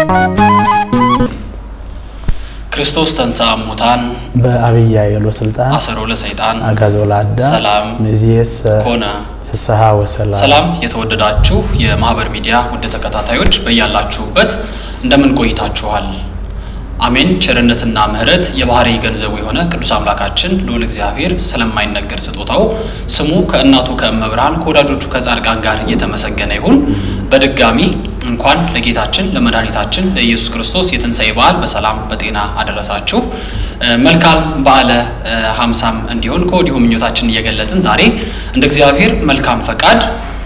ክርስቶስ ተንሥአ እሙታን በአብይ ኃይሎ ስልጣን አሰሮ ለሰይጣን አጋዞ ለአዳም ሰላም ሚእዜሰ ኮነ። ፍስሐ ወሰላም። ሰላም የተወደዳችሁ የማህበር ሚዲያ ውድ ተከታታዮች በያላችሁበት እንደምን ቆይታችኋል? አሜን። ቸርነትና ምሕረት የባህሪ ገንዘቡ የሆነ ቅዱስ አምላካችን ልዑል እግዚአብሔር ስለማይነገር ስጦታው ስሙ ከእናቱ ከእመብርሃን ከወዳጆቹ ከጻድቃን ጋር እየተመሰገነ ይሁን። በድጋሚ እንኳን ለጌታችን ለመድኃኒታችን ለኢየሱስ ክርስቶስ የትንሣኤ በዓል በሰላም በጤና አደረሳችሁ። መልካም በዓለ ሀምሳም እንዲሆን ከወዲሁ ምኞታችን እየገለጽን ዛሬ እንደ እግዚአብሔር መልካም ፈቃድ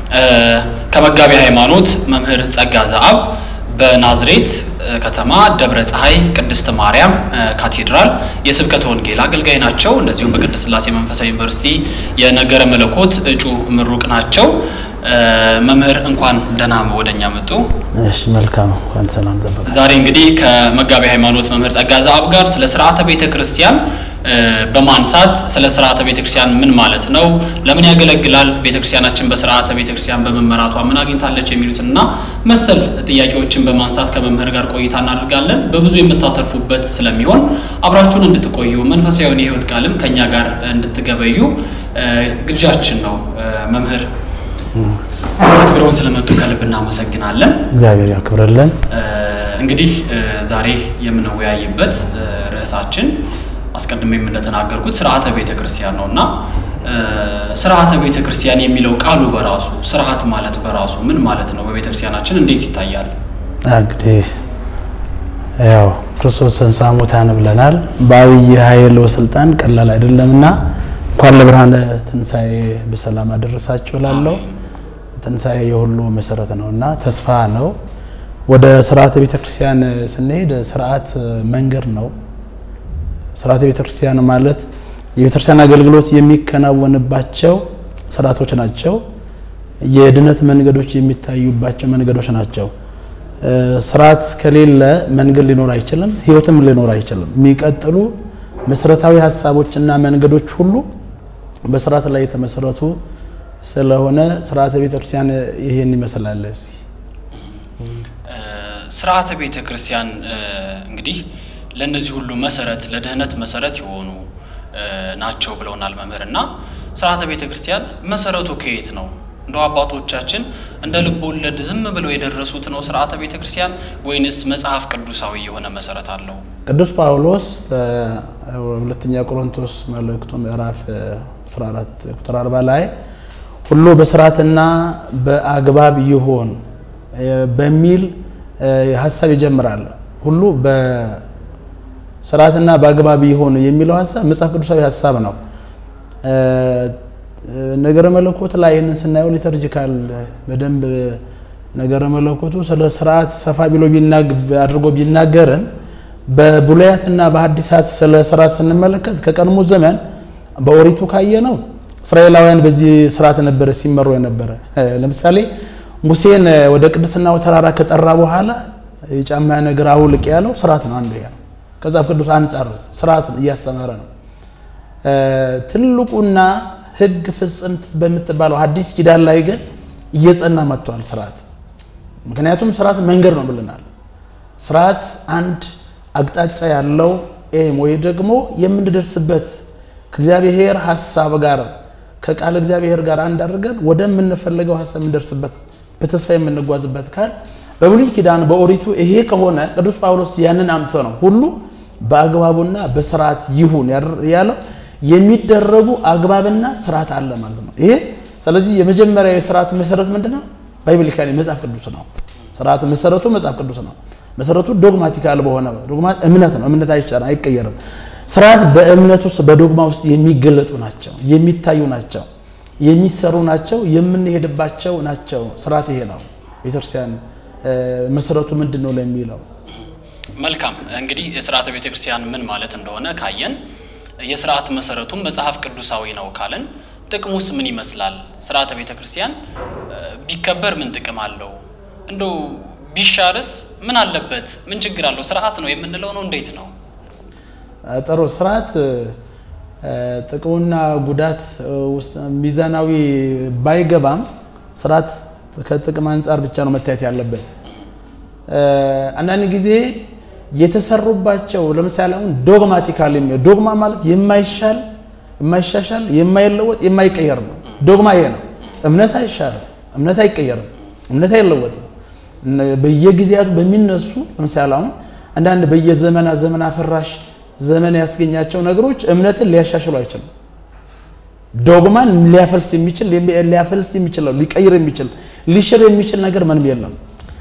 ከመጋቢ ሃይማኖት መምህር ጸጋ ዘአብ በናዝሬት ከተማ ደብረ ፀሐይ ቅድስት ማርያም ካቴድራል የስብከተ ወንጌል አገልጋይ ናቸው። እንደዚሁም በቅድስት ሥላሴ መንፈሳዊ ዩኒቨርሲቲ የነገረ መለኮት እጩ ምሩቅ ናቸው። መምህር እንኳን ደህና ወደኛ መጡ። እሺ መልካም እንኳን ሰላም ጠበቃ። ዛሬ እንግዲህ ከመጋቢ ሃይማኖት መምህር ጸጋ ዘአብ ጋር ስለ ስርዓተ ቤተ ክርስቲያን በማንሳት ስለ ስርዓተ ቤተ ክርስቲያን ምን ማለት ነው፣ ለምን ያገለግላል፣ ቤተ ክርስቲያናችን በስርዓተ ቤተ ክርስቲያን በመመራቷ ምን አግኝታለች የሚሉትና መሰል ጥያቄዎችን በማንሳት ከመምህር ጋር ቆይታ እናደርጋለን። በብዙ የምታተርፉበት ስለሚሆን አብራችሁን እንድትቆዩ መንፈሳዊውን የሕይወት ቃልም ከእኛ ጋር እንድትገበዩ ግብዣችን ነው። መምህር አክብረውን ስለመጡ ከልብ እናመሰግናለን። እግዚአብሔር ያክብርልን። እንግዲህ ዛሬ የምንወያይበት ርዕሳችን አስቀድሜም እንደተናገርኩት ስርዓተ ቤተ ክርስቲያን ነው እና ስርዓተ ቤተ ክርስቲያን የሚለው ቃሉ በራሱ ስርዓት ማለት በራሱ ምን ማለት ነው? በቤተ ክርስቲያናችን እንዴት ይታያል? እንግዲህ ያው ክርስቶስ ተንሥአ እሙታን ብለናል። በአብይ ኃይል ወስልጣን ቀላል አይደለምና እንኳን ለብርሃነ ትንሣኤ በሰላም አደረሳችሁ እላለሁ። ትንሣኤ የሁሉ መሰረት ነው እና ተስፋ ነው። ወደ ስርዓተ ቤተ ክርስቲያን ስንሄድ ስርዓት መንገድ ነው። ስርዓተ ቤተ ክርስቲያን ማለት የቤተ ክርስቲያን አገልግሎት የሚከናወንባቸው ስርዓቶች ናቸው። የድነት መንገዶች የሚታዩባቸው መንገዶች ናቸው። ስርዓት ከሌለ መንገድ ሊኖር አይችልም፣ ህይወትም ሊኖር አይችልም። የሚቀጥሉ መሰረታዊ ሀሳቦችና መንገዶች ሁሉ በስርዓት ላይ የተመሰረቱ ስለሆነ ስርዓተ ቤተ ክርስቲያን ይሄን ይመስላል። እስኪ ስርዓተ ቤተ ክርስቲያን እንግዲህ ለእነዚህ ሁሉ መሰረት ለድህነት መሰረት የሆኑ ናቸው ብለውናል መምህር እና ስርዓተ ቤተ ክርስቲያን መሰረቱ ከየት ነው? እንደ አባቶቻችን እንደ ልብ ወለድ ዝም ብለው የደረሱት ነው ስርዓተ ቤተ ክርስቲያን ወይንስ መጽሐፍ ቅዱሳዊ የሆነ መሰረት አለው? ቅዱስ ጳውሎስ በሁለተኛ ቆሮንቶስ መልእክቱ ምዕራፍ 14 ቁጥር 40 ላይ ሁሉ በስርዓትና በአግባብ ይሆን በሚል ሀሳብ ይጀምራል። ሁሉ በስርዓትና በአግባብ ይሆን የሚለው ሀሳብ መጽሐፍ ቅዱሳዊ ሀሳብ ነው። ነገረ መለኮት ላይ ይህንን ስናየው ሊተርጂካል በደንብ ነገረ መለኮቱ ስለ ስርዓት ሰፋ ብሎ አድርጎ ቢናገርን በብሉያትና በሐዲሳት ስለ ስርዓት ስንመለከት ከቀድሞ ዘመን በኦሪቱ ካየ ነው እስራኤላውያን በዚህ ስርዓት ነበረ ሲመሩ የነበረ። ለምሳሌ ሙሴን ወደ ቅድስናው ተራራ ከጠራ በኋላ የጫማ ነገር አውልቅ ያለው ስርዓት ነው። አንዱ ያ ከዛፍ ቅዱስ አንጻር ስርዓት እያስተማረ ነው። ትልቁና ሕግ ፍጽምት በምትባለው አዲስ ኪዳን ላይ ግን እየጸና መጥቷል ስርዓት። ምክንያቱም ስርዓት መንገድ ነው ብለናል። ስርዓት አንድ አቅጣጫ ያለው ኤም ወይ ደግሞ የምንደርስበት ከእግዚአብሔር ሀሳብ ጋር ከቃል እግዚአብሔር ጋር አንድ አድርገን ወደምንፈልገው ሀሳብ የምንደርስበት በተስፋ የምንጓዝበት ካል በብሉይ ኪዳን በኦሪቱ ይሄ ከሆነ ቅዱስ ጳውሎስ ያንን አምጥቶ ነው ሁሉ በአግባቡና በስርዓት ይሁን ያለው የሚደረጉ አግባብና ስርዓት አለ ማለት ነው። ይሄ ስለዚህ የመጀመሪያው የስርዓት መሰረት ምንድነው? ባይብሊካሊ መጽሐፍ ቅዱስ ነው። ስርዓት መሰረቱ መጽሐፍ ቅዱስ ነው። መሰረቱ ዶግማቲካል በሆነ ዶግማ እምነት ነው። እምነት አይቻልም፣ አይቀየርም። ስርዓት በእምነት ውስጥ በዶግማ ውስጥ የሚገለጡ ናቸው፣ የሚታዩ ናቸው፣ የሚሰሩ ናቸው፣ የምንሄድባቸው ናቸው። ስርዓት ይሄ ነው። ቤተክርስቲያን መሰረቱ ምንድን ነው ለሚለው መልካም እንግዲህ የስርዓተ ቤተ ክርስቲያን ምን ማለት እንደሆነ ካየን የስርዓት መሰረቱም መጽሐፍ ቅዱሳዊ ነው ካለን ጥቅሙስ ምን ይመስላል? ስርዓተ ቤተ ክርስቲያን ቢከበር ምን ጥቅም አለው? እንደው ቢሻርስ ምን አለበት? ምን ችግር አለው? ስርዓት ነው የምንለው ነው እንዴት ነው? ጥሩ ስርዓት ጥቅሙና ጉዳት ውስጥ ሚዛናዊ ባይገባም ስርዓት ከጥቅም አንጻር ብቻ ነው መታየት ያለበት። አንዳንድ ጊዜ የተሰሩባቸው ለምሳሌ አሁን ዶግማቲካል ዶግማ ማለት የማይሻል የማይሻሻል የማይለወጥ የማይቀየር ነው። ዶግማ ይሄ ነው። እምነት አይሻልም፣ እምነት አይቀየርም፣ እምነት አይለወጥም። በየጊዜያቱ በሚነሱ ለምሳሌ አሁን አንዳንድ በየዘመናት ዘመን አፈራሽ ዘመን ያስገኛቸው ነገሮች እምነትን ሊያሻሽሉ አይችልም። ዶግማን ሊያፈልስ የሚችል ሊያፈልስ የሚችል ሊቀይር የሚችል ሊሽር የሚችል ነገር ምንም የለም።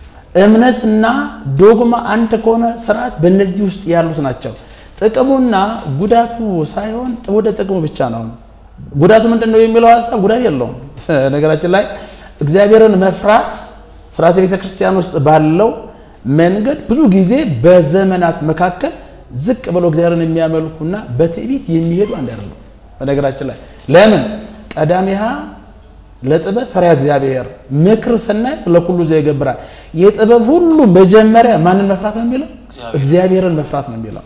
እምነትና ዶግማ አንድ ከሆነ ስርዓት በእነዚህ ውስጥ ያሉት ናቸው። ጥቅሙና ጉዳቱ ሳይሆን ወደ ጥቅሙ ብቻ ነው። ጉዳቱ ምንድን ነው የሚለው ሀሳብ ጉዳት የለውም። ነገራችን ላይ እግዚአብሔርን መፍራት ስርዓተ ቤተ ክርስቲያን ውስጥ ባለው መንገድ ብዙ ጊዜ በዘመናት መካከል ዝቅ ብለው እግዚአብሔርን የሚያመልኩና በትዕቢት የሚሄዱ አንድ አይደለም። በነገራችን ላይ ለምን ቀዳሚሃ ለጥበብ ፈሪሃ እግዚአብሔር ምክር ስናይ ለኩሉ ዘይገብራል። የጥበብ ሁሉ መጀመሪያ ማንን መፍራት ነው የሚለው? እግዚአብሔርን መፍራት ነው የሚለው።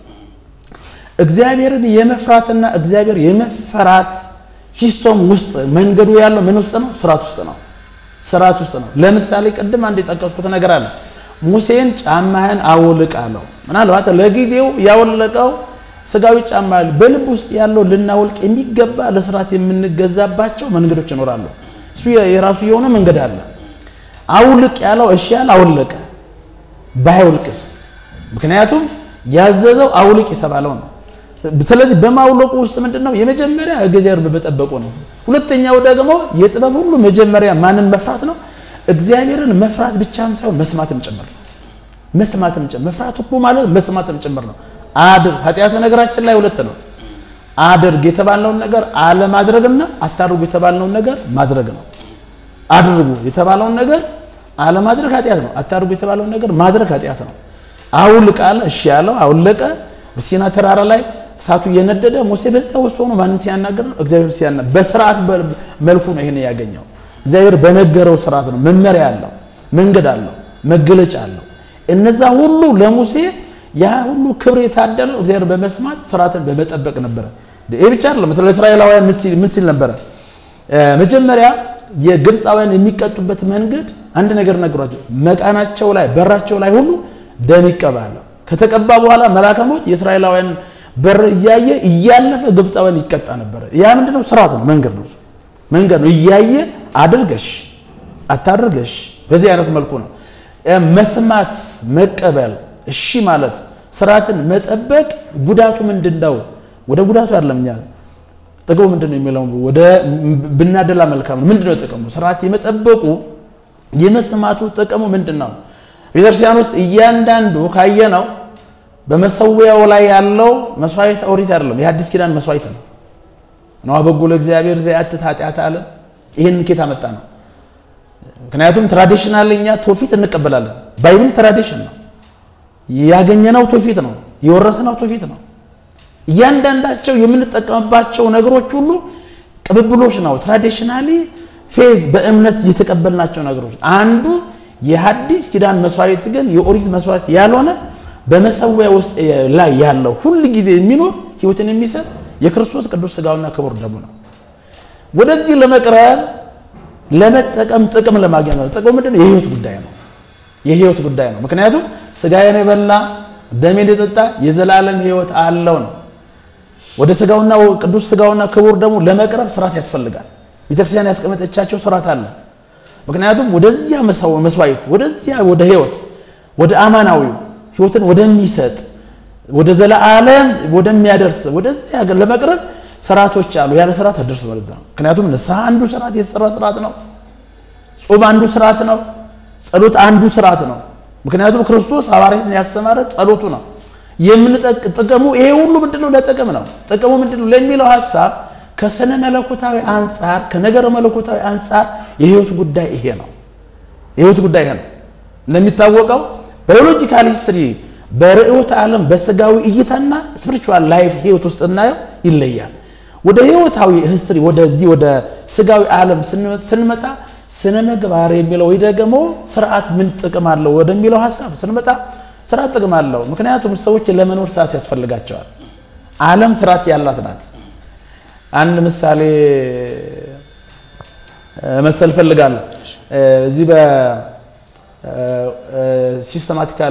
እግዚአብሔርን የመፍራትና እግዚአብሔር የመፈራት ሲስተም ውስጥ መንገዱ ያለው ምን ውስጥ ነው? ስርዓት ውስጥ ነው። ስርዓት ውስጥ ነው። ለምሳሌ ቅድም አንድ የጠቀስኩት ነገር አለ። ሙሴን ጫማህን አውልቅ አለው። ምናልባት ለጊዜው ያወለቀው ስጋዊ ጫማ በልብ ውስጥ ያለው ልናወልቅ የሚገባ ለስርዓት የምንገዛባቸው መንገዶች ይኖራሉ። እሱ የራሱ የሆነ መንገድ አለ። አውልቅ ያለው እሺ ያለ አወለቀ። ባይወልቅስ? ምክንያቱም ያዘዘው አውልቅ የተባለው ነው። ስለዚህ በማውለቁ ውስጥ ምንድን ነው? የመጀመሪያ እግዚአብሔር በመጠበቁ ነው። ሁለተኛው ደግሞ የጥበብ ሁሉ መጀመሪያ ማንን መፍራት ነው? እግዚአብሔርን መፍራት ብቻም ሳይሆን መስማትም ጭምር ነው። መስማትም ጭምር መፍራት እኮ ማለት መስማትም ጭምር ነው። አድርግ ኃጢአቱ ነገራችን ላይ ሁለት ነው። አድርግ የተባልነውን ነገር አለማድረግና አታድርጉ የተባልነውን ነገር ማድረግ ነው። አድርጉ የተባለውን ነገር አለማድረግ ኃጢአት ነው። አታድርጉ የተባለውን ነገር ማድረግ ኃጢአት ነው። አውልቅ አለ፣ እሺ ያለው አውለቀ። በሲና ተራራ ላይ እሳቱ እየነደደ ሙሴ በዛ ውስጥ ሆኖ ማንን ሲያናገር ነው? እግዚአብሔር ሲያና በስርዓት መልኩ ነው ይሄን ያገኘው። እግዚአብሔር በነገረው ስርዓት ነው። መመሪያ አለው፣ መንገድ አለው፣ መገለጫ አለው። እነዛ ሁሉ ለሙሴ ያ ሁሉ ክብር የታደለው እግዚአብሔር በመስማት ስርዓትን በመጠበቅ ነበረ። ይህ ብቻ አይደለም። ስለ እስራኤላውያን ምን ሲል ነበረ? መጀመሪያ የግብፃውያን የሚቀጡበት መንገድ አንድ ነገር ነግሯቸው፣ መቃናቸው ላይ በራቸው ላይ ሁሉ ደም ይቀባል። ከተቀባ በኋላ መልአከ ሞት የእስራኤላውያን በር እያየ እያለፈ ግብፃውያን ይቀጣ ነበረ። ያ ምንድነው? ስርዓት ነው፣ መንገድ ነው፣ መንገድ ነው። እያየ አድርገሽ አታድርገሽ፣ በዚህ አይነት መልኩ ነው መስማት መቀበል እሺ ማለት ስርዓትን መጠበቅ ጉዳቱ ምንድን ነው? ወደ ጉዳቱ አይደለም እኛ ጥቅሙ ምንድን ነው የሚለው ወደ ብናደላ መልካም ነው። ምንድን ነው ጥቅሙ? ስርዓት የመጠበቁ የመስማቱ ጥቅሙ ምንድን ነው? ቤተክርስቲያን ውስጥ እያንዳንዱ ካየነው በመሰዊያው ላይ ያለው መስዋዕት ኦሪት አይደለም፣ የአዲስ ኪዳን መስዋዕት ነው። ነዋ በጎ ለእግዚአብሔር ዘያትት ኃጢአት አለ። ይህን ኬት አመጣ ነው? ምክንያቱም ትራዲሽናል እኛ ትውፊት እንቀበላለን። ባይብል ትራዲሽን ነው ያገኘነው ትውፊት ነው፣ የወረስነው ትውፊት ነው። እያንዳንዳቸው የምንጠቀምባቸው ነገሮች ሁሉ ቅብብሎች ነው። ትራዲሽናሊ ፌዝ በእምነት የተቀበልናቸው ነገሮች አንዱ የሐዲስ ኪዳን መስዋዕት ግን የኦሪት መስዋዕት ያልሆነ በመሰዊያ ውስጥ ላይ ያለው ሁል ጊዜ የሚኖር ሕይወትን የሚሰጥ የክርስቶስ ቅዱስ ሥጋውና ክቡር ደሙ ነው። ወደዚህ ለመቅረብ ለመጠቀም ጥቅም ለማግኘት ነው። ጥቅሙ ምንድን ነው? የህይወት ጉዳይ ነው። የህይወት ጉዳይ ነው። ምክንያቱም ስጋዬን የበላ ደሜን የጠጣ የዘላለም ህይወት አለው ነው። ወደ ስጋውና ቅዱስ ስጋውና ክቡር ደግሞ ለመቅረብ ስርዓት ያስፈልጋል። ቤተክርስቲያን ያስቀመጠቻቸው ስርዓት አለ። ምክንያቱም ወደዚያ መስዋዕት ወደዚያ ወደ ህይወት ወደ አማናዊው ህይወትን ወደሚሰጥ ወደ ዘላለም ወደሚያደርስ ወደዚያ ለመቅረብ ስርዓቶች አሉ። ያለ ስርዓት አደርስ ወደዛ ነው። ምክንያቱም ንስሐ አንዱ ስርዓት የተሰራ ስርዓት ነው። ጾም አንዱ ስርዓት ነው። ጸሎት አንዱ ስርዓት ነው። ምክንያቱም ክርስቶስ ሐዋርያትን ያስተማረ ጸሎቱ ነው። የምንጠቅ ጥቅሙ ይሄ ሁሉ ምንድነው? ለጥቅም ነው። ጥቅሙ ምንድነው ለሚለው ሀሳብ ከስነ መለኮታዊ አንጻር ከነገረ መለኮታዊ አንጻር የህይወት ጉዳይ ይሄ ነው። የህይወት ጉዳይ ይሄ ነው። እንደሚታወቀው ባዮሎጂካል ሂስትሪ በርዕዮተ ዓለም በስጋዊ እይታና ስፒሪቹዋል ላይፍ ህይወት ውስጥ እናየው ይለያል። ወደ ህይወታዊ ሂስትሪ ወደዚህ ወደ ስጋዊ ዓለም ስንመጣ ስነ ምግባር የሚለው ወይ ደግሞ ስርዓት ምን ጥቅም አለው ወደሚለው ሀሳብ ስንመጣ ስርዓት ጥቅም አለው። ምክንያቱም ሰዎች ለመኖር ስርዓት ያስፈልጋቸዋል። ዓለም ስርዓት ያላት ናት። አንድ ምሳሌ መሰል ፈልጋለሁ። እዚህ ሲስተማቲካል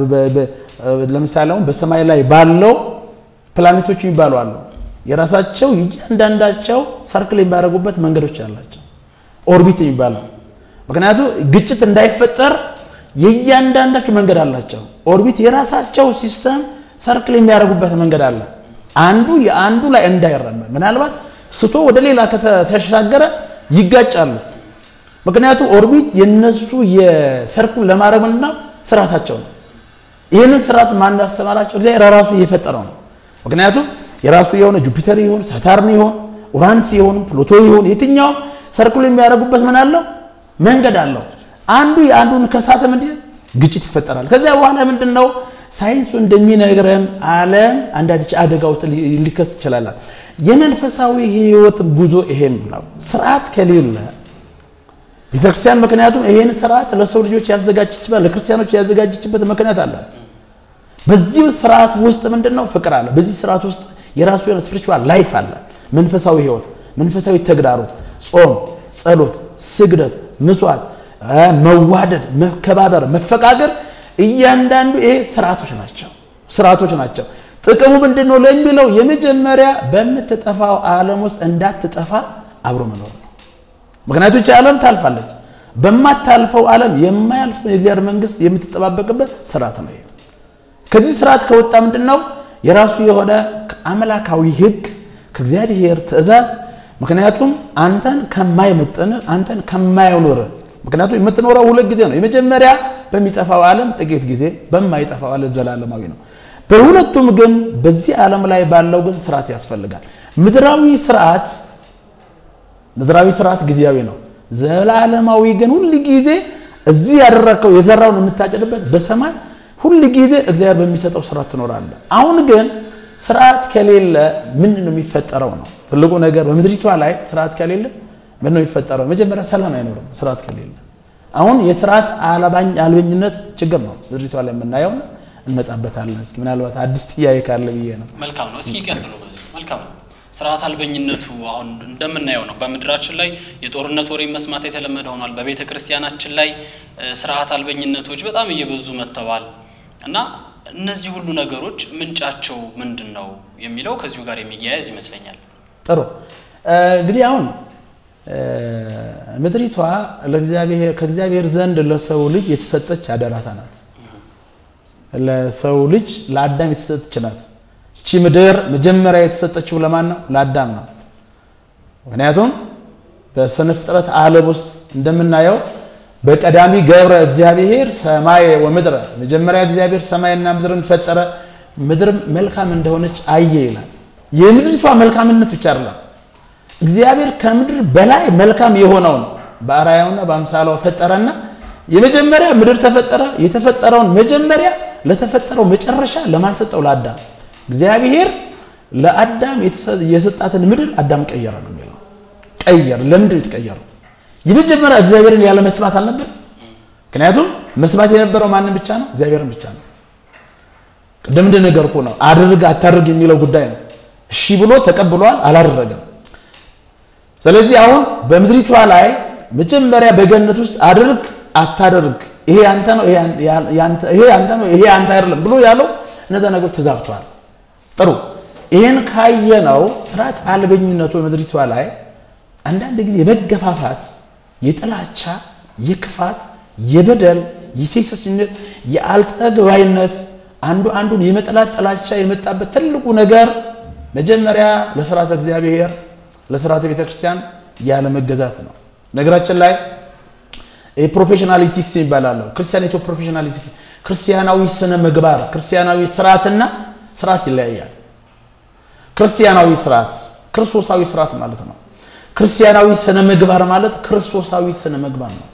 ለምሳሌ አሁን በሰማይ ላይ ባለው ፕላኔቶች የሚባሉ አሉ። የራሳቸው እያንዳንዳቸው ሰርክል የሚያደርጉበት መንገዶች አላቸው። ኦርቢት የሚባለው ምክንያቱም ግጭት እንዳይፈጠር የእያንዳንዳቸው መንገድ አላቸው። ኦርቢት የራሳቸው ሲስተም ሰርክል የሚያደርጉበት መንገድ አለ። አንዱ የአንዱ ላይ እንዳይራመድ ምናልባት ስቶ ወደ ሌላ ከተሻገረ ይጋጫሉ። ምክንያቱም ኦርቢት የነሱ የሰርክል ለማድረግ ምንድን ነው ስርዓታቸው ነው። ይህንን ስርዓት ማን ያስተማራቸው? እግዚአብሔር ራሱ እየፈጠረው ነው። ምክንያቱም የራሱ የሆነ ጁፒተር ይሁን ሳታርን ይሁን ኡራንስ ይሁን ፕሉቶ ይሁን የትኛውም ሰርክል የሚያደርጉበት ምን አለው መንገድ አለው። አንዱ የአንዱን ከሳተ ምንድን ግጭት ይፈጠራል። ከዚያ በኋላ ምንድን ነው ሳይንሱ እንደሚነግረን ዓለም አንዳንድ አደጋ ውስጥ ሊከስ ይችላል። የመንፈሳዊ ህይወት ጉዞ ይሄን ነው። ስርዓት ከሌለ ቤተክርስቲያን ምክንያቱም ይሄን ስርዓት ለሰው ልጆች ያዘጋጀችበት ለክርስቲያኖች ያዘጋጀችበት ምክንያት አላት። በዚህ ስርዓት ውስጥ ምንድን ነው ፍቅር አለ። በዚህ ስርዓት ውስጥ የራሱ የሆነ ስፒሪቹዋል ላይፍ አለ። መንፈሳዊ ህይወት፣ መንፈሳዊ ተግዳሮት፣ ጾም፣ ጸሎት፣ ስግደት፣ ምስዋዕት፣ መዋደድ፣ መከባበር፣ መፈቃቀር እያንዳንዱ ይሄ ስርዓቶች ናቸው ስርዓቶች ናቸው። ጥቅሙ ምንድን ነው ለሚለው የመጀመሪያ በምትጠፋው ዓለም ውስጥ እንዳትጠፋ አብሮ መኖር ነው። ምክንያቱም ይህች ዓለም ታልፋለች። በማታልፈው ዓለም የማያልፈውን የእግዚአብሔር መንግስት የምትጠባበቅበት ስርዓት ነው። ይሄ ከዚህ ስርዓት ከወጣ ምንድን ነው የራሱ የሆነ አምላካዊ ህግ ከእግዚአብሔር ትእዛዝ ምክንያቱም አንተን ከማይመጥን አንተን ከማይኖር ምክንያቱም የምትኖረው ሁለት ጊዜ ነው። የመጀመሪያ በሚጠፋው ዓለም ጥቂት ጊዜ፣ በማይጠፋው ዓለም ዘላለማዊ ነው። በሁለቱም ግን በዚህ ዓለም ላይ ባለው ግን ስርዓት ያስፈልጋል። ምድራዊ ስርዓት ምድራዊ ስርዓት ጊዜያዊ ነው። ዘላለማዊ ግን ሁል ጊዜ እዚህ ያደረግከው የዘራውን የምታጭድበት በሰማይ ሁል ጊዜ እግዚአብሔር በሚሰጠው ስርዓት ትኖራለህ። አሁን ግን ስርዓት ከሌለ ምንድን ነው የሚፈጠረው ነው ትልቁ ነገር። በምድሪቷ ላይ ስርዓት ከሌለ ምን ነው የሚፈጠረው? መጀመሪያ ሰላም አይኖርም ስርዓት ከሌለ። አሁን የስርዓት አልበኝነት ችግር ነው ምድሪቷ ላይ የምናየው እንመጣበታለን። እስኪ ምናልባት አዲስ ጥያቄ ካለ ብዬ ነው። መልካም ነው። እስኪ ቀጥሎ በዚህ መልካም ነው። ስርዓት አልበኝነቱ አሁን እንደምናየው ነው። በምድራችን ላይ የጦርነት ወሬ መስማት የተለመደ ሆኗል። በቤተ ክርስቲያናችን ላይ ስርዓት አልበኝነቶች በጣም እየበዙ መጥተዋል እና እነዚህ ሁሉ ነገሮች ምንጫቸው ምንድን ነው የሚለው ከዚሁ ጋር የሚያያዝ ይመስለኛል። ጥሩ እንግዲህ አሁን ምድሪቷ ከእግዚአብሔር ዘንድ ለሰው ልጅ የተሰጠች አደራታ ናት። ለሰው ልጅ ለአዳም የተሰጠች ናት። እቺ ምድር መጀመሪያ የተሰጠችው ለማን ነው? ለአዳም ነው። ምክንያቱም በስነ ፍጥረት ዓለም ውስጥ እንደምናየው በቀዳሚ ገብረ እግዚአብሔር ሰማይ ወምድረ፣ መጀመሪያ እግዚአብሔር ሰማይና ምድርን ፈጠረ፣ ምድርም መልካም እንደሆነች አየ ይላል። የምድሪቷ መልካምነት ብቻ አይደለም፣ እግዚአብሔር ከምድር በላይ መልካም የሆነውን በአርአያውና በአምሳሏ ፈጠረና የመጀመሪያ ምድር ተፈጠረ። የተፈጠረውን መጀመሪያ ለተፈጠረው መጨረሻ ለማን ሰጠው? ለአዳም። እግዚአብሔር ለአዳም የሰጣትን ምድር አዳም ቀየረ ነው የሚለው። ቀየር። ለምንድን ነው የተቀየረው? የመጀመሪያ እግዚአብሔርን ያለ መስማት አልነበር። ምክንያቱም መስማት የነበረው ማንን ብቻ ነው? እግዚአብሔርን ብቻ ነው። ቅድም እንደነገርኩህ ነው። አድርግ አታድርግ የሚለው ጉዳይ ነው። እሺ ብሎ ተቀብሏል፣ አላደረገም። ስለዚህ አሁን በምድሪቷ ላይ መጀመሪያ በገነት ውስጥ አድርግ አታደርግ፣ ይሄ አንተ ነው፣ ይሄ አንተ ነው፣ ይሄ አንተ አይደለም ብሎ ያለው እነዛ ነገሮች ተዛብተዋል። ጥሩ ይህን ካየነው ስርዓት አልበኝነቱ በምድሪቷ ላይ አንዳንድ ጊዜ የመገፋፋት፣ የጥላቻ፣ የክፋት፣ የበደል፣ የሴሰኝነት፣ የአልጠግባይነት አንዱ አንዱን የመጠላት ጥላቻ የመጣበት ትልቁ ነገር መጀመሪያ ለስርዓተ እግዚአብሔር ለስርዓተ ቤተክርስቲያን ያለ መገዛት ነው። ነገራችን ላይ የፕሮፌሽናል ኢቲክስ ይባላል። ክርስቲያኒቶ ፕሮፌሽናል ኢቲክስ ክርስቲያናዊ ስነ ምግባር፣ ክርስቲያናዊ ስርዓትና ስርዓት ይለያያል። ክርስቲያናዊ ስርዓት ክርስቶሳዊ ስርዓት ማለት ነው። ክርስቲያናዊ ስነ ምግባር ማለት ክርስቶሳዊ ስነ ምግባር ነው።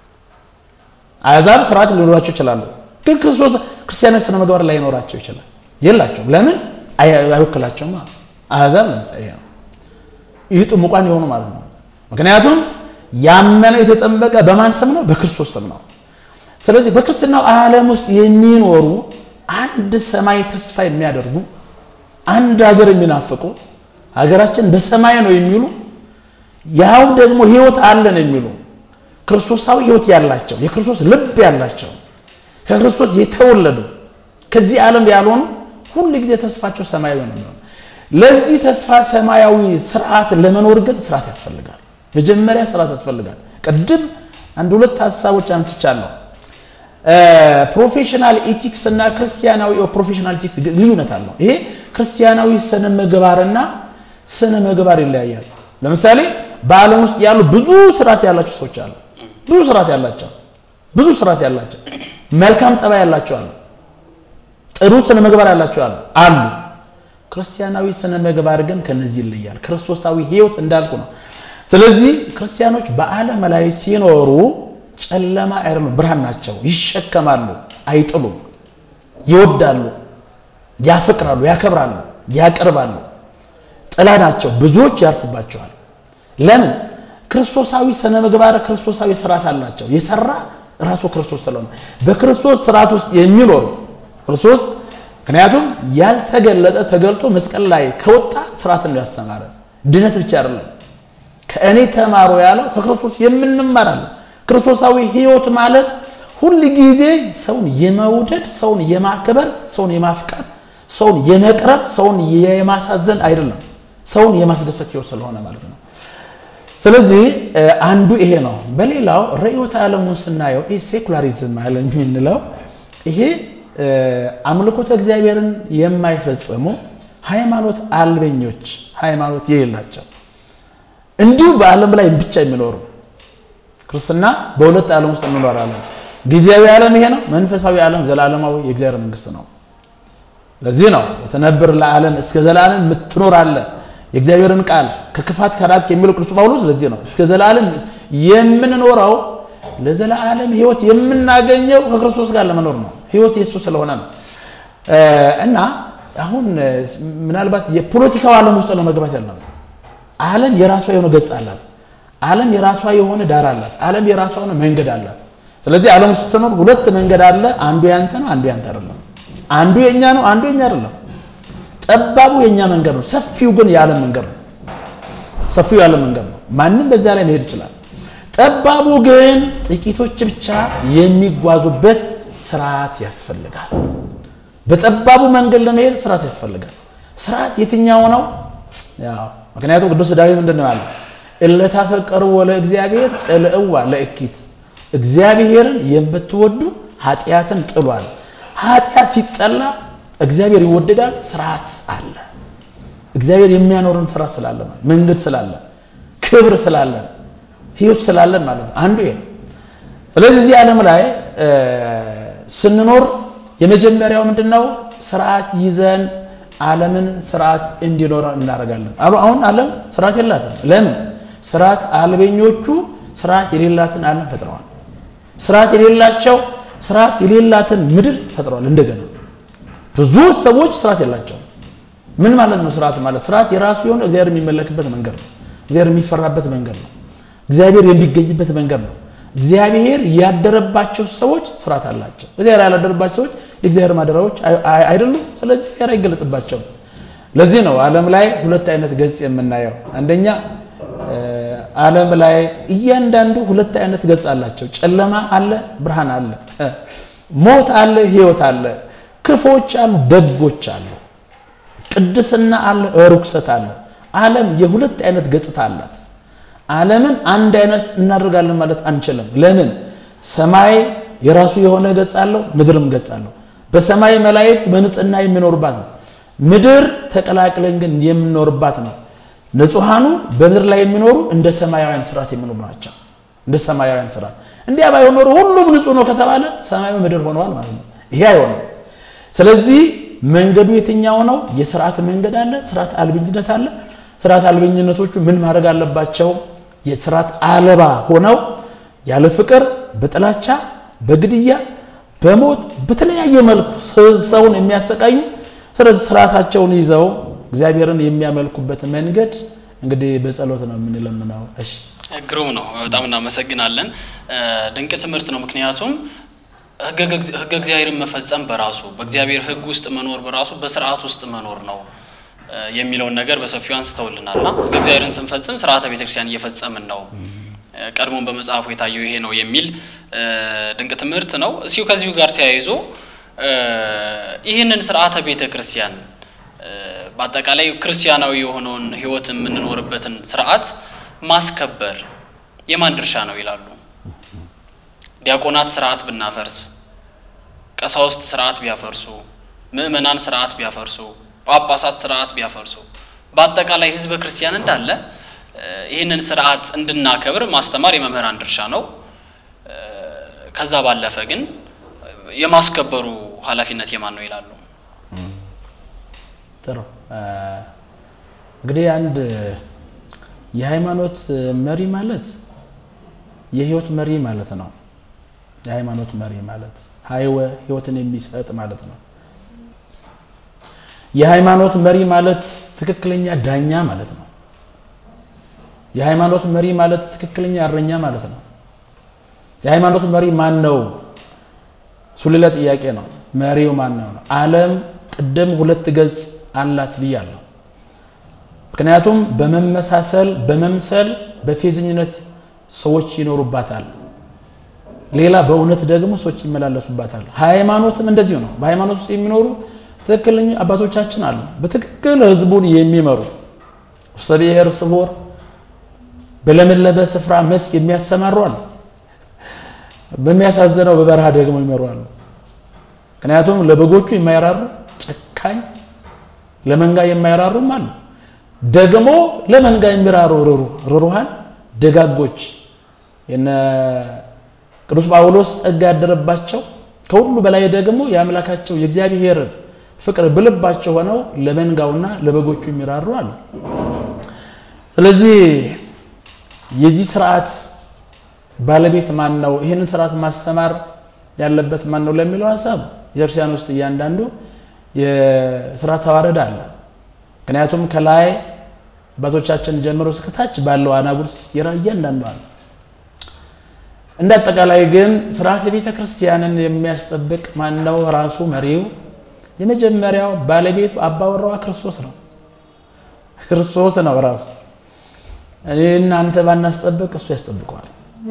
አሕዛብ ስርዓት ሊኖራቸው ይችላሉ፣ ግን ክርስቶስ ክርስቲያናዊ ስነ ምግባር ላይኖራቸው ይችላል። የላቸውም። ለምን? አይወክላቸውም። አሕዛብ ለምሳሌ ነው ይህ ጥሙቃን የሆኑ ማለት ነው። ምክንያቱም ያመነ የተጠመቀ በማን ስም ነው? በክርስቶስ ስም ነው። ስለዚህ በክርስትናው ዓለም ውስጥ የሚኖሩ አንድ ሰማይ ተስፋ የሚያደርጉ አንድ ሀገር የሚናፍቁ ሀገራችን በሰማይ ነው የሚሉ ያው ደግሞ ሕይወት አለን የሚሉ ክርስቶሳዊ ሕይወት ያላቸው የክርስቶስ ልብ ያላቸው ከክርስቶስ የተወለዱ ከዚህ ዓለም ያልሆኑ ሁል ጊዜ ተስፋቸው ሰማያዊ ነው የሚሆነው። ለዚህ ተስፋ ሰማያዊ ስርዓት ለመኖር ግን ስርዓት ያስፈልጋል። መጀመሪያ ስርዓት ያስፈልጋል። ቅድም አንድ ሁለት ሀሳቦች አንስቻለሁ። ፕሮፌሽናል ኢቲክስ እና ክርስቲያናዊ ፕሮፌሽናል ኢቲክስ ልዩነት አለው። ይሄ ክርስቲያናዊ ስነ ምግባርና ስነ ምግባር ይለያያል። ለምሳሌ በዓለም ውስጥ ያሉ ብዙ ስርዓት ያላቸው ሰዎች አሉ። ብዙ ስርዓት ያላቸው ብዙ ስርዓት ያላቸው መልካም ጠባይ ያላቸው አሉ። ጥሩ ስነ ምግባር ያላቸው አሉ አሉ። ክርስቲያናዊ ስነ ምግባር ግን ከነዚህ ይለያል። ክርስቶሳዊ ሕይወት እንዳልኩ ነው። ስለዚህ ክርስቲያኖች በዓለም ላይ ሲኖሩ ጨለማ አይደሉም፣ ብርሃን ናቸው። ይሸከማሉ፣ አይጥሉም፣ ይወዳሉ፣ ያፈቅራሉ፣ ያከብራሉ፣ ያቀርባሉ። ጥላ ናቸው፣ ብዙዎች ያርፉባቸዋል። ለምን? ክርስቶሳዊ ስነ ምግባር፣ ክርስቶሳዊ ስርዓት አላቸው። የሰራ ራሱ ክርስቶስ ስለሆነ በክርስቶስ ስርዓት ውስጥ የሚኖሩ ክርስቶስ ምክንያቱም ያልተገለጠ ተገልጦ መስቀል ላይ ከወጣ ስርዓትን ነው ያስተማረ። ድነት ብቻ አይደለም። ከእኔ ተማሩ ያለው ከክርስቶስ የምንማራለን። ክርስቶሳዊ ሕይወት ማለት ሁል ጊዜ ሰውን የመውደድ ሰውን የማክበር ሰውን የማፍቃት ሰውን የመቅረብ ሰውን የማሳዘን አይደለም፣ ሰውን የማስደሰት ሕይወት ስለሆነ ማለት ነው። ስለዚህ አንዱ ይሄ ነው። በሌላው ርዕዮተ ዓለሙን ስናየው ይሄ ሴኩላሪዝም አለ የምንለው ይሄ አምልኮተ እግዚአብሔርን የማይፈጽሙ ሃይማኖት አልበኞች፣ ሃይማኖት የሌላቸው እንዲሁ በዓለም ላይ ብቻ የሚኖሩ ክርስትና በሁለት ዓለም ውስጥ እንኖራለን። ጊዜያዊ ዓለም ይሄ ነው። መንፈሳዊ ዓለም ዘላለማዊ የእግዚአብሔር መንግስት ነው። ለዚህ ነው ወተነብር ለዓለም እስከ ዘላለም የምትኖር አለ የእግዚአብሔርን ቃል ከክፋት ከራቅ የሚለው ቅዱስ ጳውሎስ ለዚህ ነው እስከ ዘላለም የምንኖረው ለዘላለም ህይወት የምናገኘው ከክርስቶስ ጋር ለመኖር ነው። ህይወት የሱ ስለሆነ ነው እና አሁን ምናልባት የፖለቲካው ዓለም ውስጥ ነው መግባት ያለው። ዓለም የራሷ የሆነ ገጽ አላት። ዓለም የራሷ የሆነ ዳር አላት። ዓለም የራሷ የሆነ መንገድ አላት። ስለዚህ ዓለም ውስጥ ስትኖር ሁለት መንገድ አለ። አንዱ ያንተ ነው፣ አንዱ ያንተ አይደለም። አንዱ የኛ ነው፣ አንዱ የኛ አይደለም። ጠባቡ የኛ መንገድ ነው፣ ሰፊው ግን የዓለም መንገድ ነው። ሰፊው የዓለም መንገድ ነው። ማንም በዚያ ላይ መሄድ ይችላል። ጠባቡ ግን ጥቂቶች ብቻ የሚጓዙበት ስርዓት ያስፈልጋል። በጠባቡ መንገድ ለመሄድ ስርዓት ያስፈልጋል። ስርዓት የትኛው ነው? ያው ምክንያቱም ቅዱስ ዳዊት ምንድን ነው ያለው? እለታፈቀሩ ወለ እግዚአብሔር ጽልእዋ ለእኪት እግዚአብሔርን የምትወዱ ኃጢአትን ጥሏል። ኃጢአት ሲጠላ እግዚአብሔር ይወደዳል። ስርዓት አለ። እግዚአብሔር የሚያኖርን ስራ ስላለ መንገድ ስላለ ክብር ስላለን ህይወት ስላለን ማለት ነው። አንዱ ይሄ ስለዚህ እዚህ ዓለም ላይ ስንኖር የመጀመሪያው ምንድነው? ስርዓት ይዘን ዓለምን ስርዓት እንዲኖር እናደርጋለን። አሁን ዓለም ስርዓት የላትም። ለምን? ስርዓት አልበኞቹ ስርዓት የሌላትን ዓለም ፈጥረዋል። ስርዓት የሌላቸው ስርዓት የሌላትን ምድር ፈጥረዋል። እንደገና ብዙ ሰዎች ስርዓት የላቸውም። ምን ማለት ነው? ስርዓት ማለት ስርዓት የራሱ የሆነ እግዚአብሔር የሚመለክበት መንገድ ነው። እግዚአብሔር የሚፈራበት መንገድ ነው። እግዚአብሔር የሚገኝበት መንገድ ነው። እግዚአብሔር ያደረባቸው ሰዎች ስርዓት አላቸው። እግዚአብሔር ያላደረባቸው ሰዎች የእግዚአብሔር ማደሪያዎች አይደሉም። ስለዚህ እግዚአብሔር አይገለጥባቸውም። ለዚህ ነው ዓለም ላይ ሁለት አይነት ገጽ የምናየው። አንደኛ ዓለም ላይ እያንዳንዱ ሁለት አይነት ገጽ አላቸው። ጨለማ አለ፣ ብርሃን አለ፣ ሞት አለ፣ ህይወት አለ፣ ክፎች አሉ፣ ደጎች አሉ፣ ቅድስና አለ፣ ርኩሰት አለ። ዓለም የሁለት አይነት ገጽታ አላት። ዓለምን አንድ አይነት እናደርጋለን ማለት አንችልም። ለምን? ሰማይ የራሱ የሆነ ገጽ አለው፣ ምድርም ገጽ አለው። በሰማይ መላእክት በንጽህና የሚኖርባት ነው። ምድር ተቀላቅለን ግን የምንኖርባት ነው። ንጹሐኑ በምድር ላይ የሚኖሩ እንደ ሰማያውያን ስርዓት የሚኖሩ ናቸው። እንደ ሰማያውያን ስርዓት እንዲያ ባይሆን ኖሮ ሁሉም ንጹህ ነው ከተባለ ሰማያዊ ምድር ሆነዋል ማለት ነው። ይሄ አይሆንም። ስለዚህ መንገዱ የትኛው ነው? የስርዓት መንገድ አለ፣ ስርዓት አልበኝነት አለ። ስርዓት አልበኝነቶቹ ምን ማድረግ አለባቸው? የስርዓት አልባ ሆነው ያለ ፍቅር፣ በጥላቻ፣ በግድያ፣ በሞት በተለያየ መልኩ ሰውን የሚያሰቃዩ ስለዚህ ስርዓታቸውን ይዘው እግዚአብሔርን የሚያመልኩበት መንገድ እንግዲህ በጸሎት ነው የምንለምነው። እሺ ግሩም ነው። በጣም እናመሰግናለን። ድንቅ ትምህርት ነው። ምክንያቱም ሕገ እግዚአብሔርን መፈጸም በራሱ በእግዚአብሔር ሕግ ውስጥ መኖር በራሱ በስርዓት ውስጥ መኖር ነው የሚለውን ነገር በሰፊው አንስተውልናልና ሕገ እግዚአብሔርን ስንፈጽም ስርዓተ ቤተክርስቲያን እየፈጸምን ነው ቀድሞን በመጽሐፉ የታየው ይሄ ነው የሚል ድንቅ ትምህርት ነው። እሲሁ ከዚሁ ጋር ተያይዞ ይህንን ስርዓተ ቤተ ክርስቲያን በአጠቃላይ ክርስቲያናዊ የሆነውን ሕይወት የምንኖርበትን ስርዓት ማስከበር የማን ድርሻ ነው ይላሉ? ዲያቆናት ስርዓት ብናፈርስ፣ ቀሳውስት ስርዓት ቢያፈርሱ፣ ምእመናን ስርዓት ቢያፈርሱ፣ ጳጳሳት ስርዓት ቢያፈርሱ፣ በአጠቃላይ ህዝበ ክርስቲያን እንዳለ ይህንን ስርዓት እንድናከብር ማስተማር የመምህራን ድርሻ ነው። ከዛ ባለፈ ግን የማስከበሩ ኃላፊነት የማን ነው ይላሉ? ጥሩ እንግዲህ አንድ የሃይማኖት መሪ ማለት የህይወት መሪ ማለት ነው። የሃይማኖት መሪ ማለት ሀይወ ህይወትን የሚሰጥ ማለት ነው። የሃይማኖት መሪ ማለት ትክክለኛ ዳኛ ማለት ነው። የሃይማኖት መሪ ማለት ትክክለኛ እረኛ ማለት ነው። የሃይማኖት መሪ ማን ነው? እሱ ሌላ ጥያቄ ነው። መሪው ማን ነው ነው። ዓለም ቅድም ሁለት ገጽ አላት ብያለሁ። ምክንያቱም በመመሳሰል በመምሰል በፌዝኝነት ሰዎች ይኖሩባታል። ሌላ በእውነት ደግሞ ሰዎች ይመላለሱባታል። ሃይማኖትም እንደዚሁ ነው። በሃይማኖት ውስጥ የሚኖሩ ትክክለኛ አባቶቻችን አሉ። በትክክል ህዝቡን የሚመሩ ውስተ ብሔር ስቦር በለመለመ ስፍራ መስክ የሚያሰማሩ አሉ። በሚያሳዝነው በበረሃ ደግሞ ይመሯሉ። ምክንያቱም ለበጎቹ የማይራሩ ጨካኝ፣ ለመንጋ የማይራሩም አሉ። ደግሞ ለመንጋ የሚራሩ ርሩሃን ደጋጎች የነ ቅዱስ ጳውሎስ ጸጋ ያደረባቸው ከሁሉ በላይ ደግሞ የአምላካቸው የእግዚአብሔር ፍቅር ብልባቸው ሆነው ለመንጋውና ለበጎቹ የሚራሩ አሉ። ስለዚህ የዚህ ስርዓት ባለቤት ማን ነው? ይህንን ስርዓት ማስተማር ያለበት ማን ነው ለሚለው ሀሳብ ቤተክርስቲያን ውስጥ እያንዳንዱ የስራ ተዋረድ አለ። ምክንያቱም ከላይ አባቶቻችን ጀምሮ እስከታች ባለው አናጉር እያንዳንዱ አለ። እንደ አጠቃላይ ግን ስርዓተ ቤተ ክርስቲያንን የሚያስጠብቅ ማን ነው? ራሱ መሪው የመጀመሪያው ባለቤቱ አባወራዋ ክርስቶስ ነው። ክርስቶስ ነው ራሱ። እኔ እናንተ ባናስጠብቅ እሱ ያስጠብቀዋል።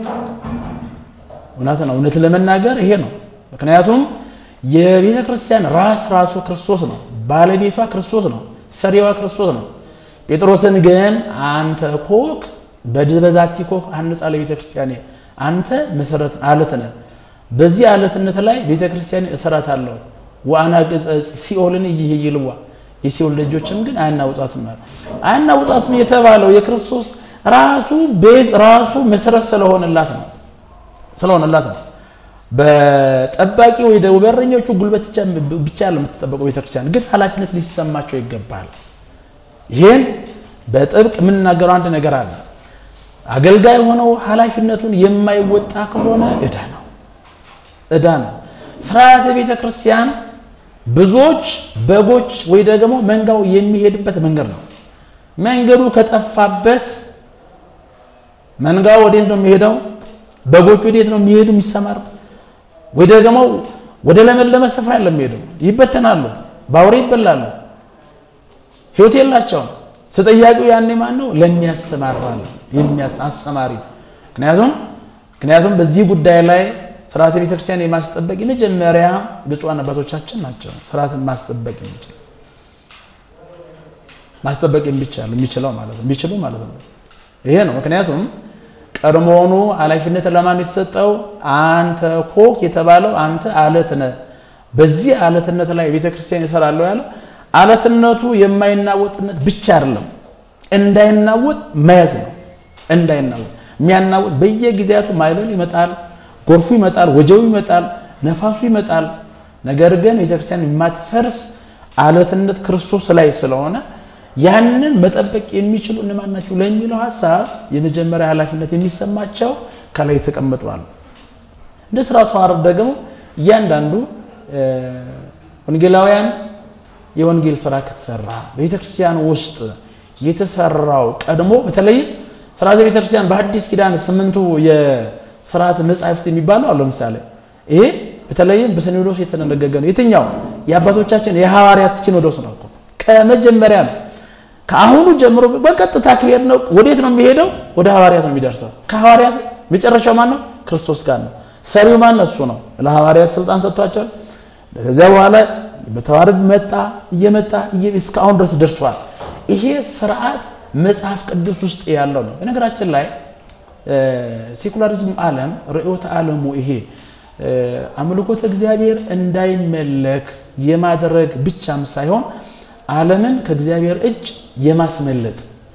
እውነት ነው። እውነት ለመናገር ይሄ ነው። ምክንያቱም የቤተ ክርስቲያን ራስ ራሱ ክርስቶስ ነው። ባለቤቷ ክርስቶስ ነው። ሰሪዋ ክርስቶስ ነው። ጴጥሮስን ግን አንተ ኮክ በድበዛቲ ኮክ አንጻ ለቤተ ክርስቲያን አንተ መሰረት አለት ነህ። በዚህ አለትነት ላይ ቤተ ክርስቲያን እሰራታለሁ ወአና ቅጸጽ ሲኦልን ይይልዋ የሲኦል ልጆችም ግን አያናውጣቱም ማለት አያናውጣቱም የተባለው የክርስቶስ ራሱ ቤዝ ራሱ መሰረት ስለሆነላት ነው ስለሆነላት ነው። በጠባቂ ወይ ደግሞ በረኞቹ ጉልበት ብቻ ለምትጠበቀው ቤተክርስቲያን ግን ኃላፊነት ሊሰማቸው ይገባል። ይህን በጥብቅ የምንናገረው አንድ ነገር አለ። አገልጋይ ሆነው ኃላፊነቱን የማይወጣ ከሆነ ዕዳ ነው ዕዳ ነው። ስርዓተ ቤተ ክርስቲያን ብዙዎች በጎች ወይ ደግሞ መንጋው የሚሄድበት መንገድ ነው። መንገዱ ከጠፋበት መንጋው ወዴት ነው የሚሄደው? በጎቹ ወዴት ነው የሚሄዱ? የሚሰማር ወይ ደግሞ ወደ ለመለመ ስፍራ ያለ የሚሄዱ ይበተናሉ፣ በአውሬ ይበላሉ፣ ህይወት የላቸውም። ተጠያቂው ያኔ ማን ነው? ለሚያሰማራ ነው አሰማሪ። ምክንያቱም ምክንያቱም በዚህ ጉዳይ ላይ ስርዓተ ቤተክርስቲያን የማስጠበቅ የመጀመሪያ ብፁዓን አባቶቻችን ናቸው። ስርዓትን ማስጠበቅ የሚችል ማስጠበቅ የሚቻል የሚችለው ማለት ነው የሚችሉ ማለት ነው። ይሄ ነው ምክንያቱም ቀድሞውኑ ኃላፊነት ለማን የተሰጠው? አንተ ኮክ የተባለው አንተ አለት ነህ። በዚህ አለትነት ላይ ቤተክርስቲያን ይሰራለሁ ያለው አለትነቱ የማይናወጥነት ብቻ አይደለም፣ እንዳይናወጥ መያዝ ነው። እንዳይናወጥ የሚያናወጥ በየጊዜያቱ ማዕበል ይመጣል፣ ጎርፉ ይመጣል፣ ወጀቡ ይመጣል፣ ነፋሱ ይመጣል። ነገር ግን ቤተክርስቲያን የማትፈርስ አለትነት ክርስቶስ ላይ ስለሆነ ያንን መጠበቅ የሚችሉ እነማን ናቸው ለሚለው ሀሳብ የመጀመሪያ ኃላፊነት የሚሰማቸው ከላይ ተቀምጧል። እንደ ስራ ተዋረድ ደግሞ እያንዳንዱ ወንጌላውያን የወንጌል ስራ ከተሰራ በቤተክርስቲያን ውስጥ የተሰራው ቀድሞ በተለይ ስርዓተ ቤተክርስቲያን በአዲስ ኪዳን ስምንቱ የስርዓት መጻሕፍት የሚባሉ አሉ። ለምሳሌ ይሄ በተለይም በሲኖዶስ የተደነገገ ነው። የትኛው የአባቶቻችን የሐዋርያት ሲኖዶስ ነው እኮ ከመጀመሪያ ነው ከአሁኑ ጀምሮ በቀጥታ ከሄድ ነው ወዴት ነው የሚሄደው? ወደ ሐዋርያት ነው የሚደርሰው። ከሐዋርያት መጨረሻው ማን ነው? ክርስቶስ ጋር ነው። ሰሪው ማን ነው? እሱ ነው። ለሐዋርያት ስልጣን ሰጥቷቸዋል። ከዚያ በኋላ በተዋረድ መጣ፣ እየመጣ እስካሁን ድረስ ደርሷል። ይሄ ስርዓት መጽሐፍ ቅዱስ ውስጥ ያለው ነው። በነገራችን ላይ ሴኩላሪዝም ዓለም ርዕዮተ ዓለሙ ይሄ አምልኮተ እግዚአብሔር እንዳይመለክ የማድረግ ብቻም ሳይሆን ዓለምን ከእግዚአብሔር እጅ የማስመለጥ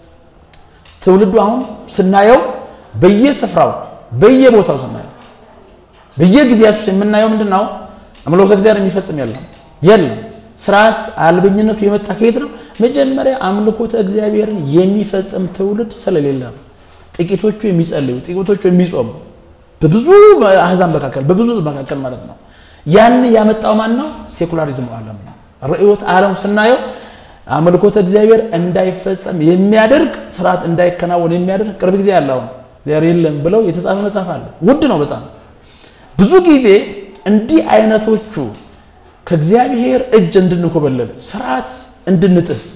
ትውልዱ አሁን ስናየው በየስፍራው በየቦታው ስናየው በየጊዜያቱ የምናየው ምንድን ነው? አምልኮተ እግዚአብሔር የሚፈጽም የለም የለም። ስርዓት አልበኝነቱ የመጣ ከየት ነው? መጀመሪያ አምልኮተ እግዚአብሔርን የሚፈጽም ትውልድ ስለሌለ ነው። ጥቂቶቹ የሚጸልዩ ጥቂቶቹ የሚጾሙ በብዙ አህዛብ መካከል በብዙ መካከል ማለት ነው። ያን ያመጣው ማን ነው? ሴኩላሪዝም ዓለም ነው። ርዕዮተ ዓለም ስናየው አምልኮተ እግዚአብሔር እንዳይፈጸም የሚያደርግ ስርዓት እንዳይከናወን የሚያደርግ ቅርብ ጊዜ ያለው እግዚአብሔር የለም ብለው የተጻፈ መጽሐፍ አለ። ውድ ነው በጣም ብዙ ጊዜ እንዲህ አይነቶቹ ከእግዚአብሔር እጅ እንድንኮበለል ስርዓት እንድንጥስ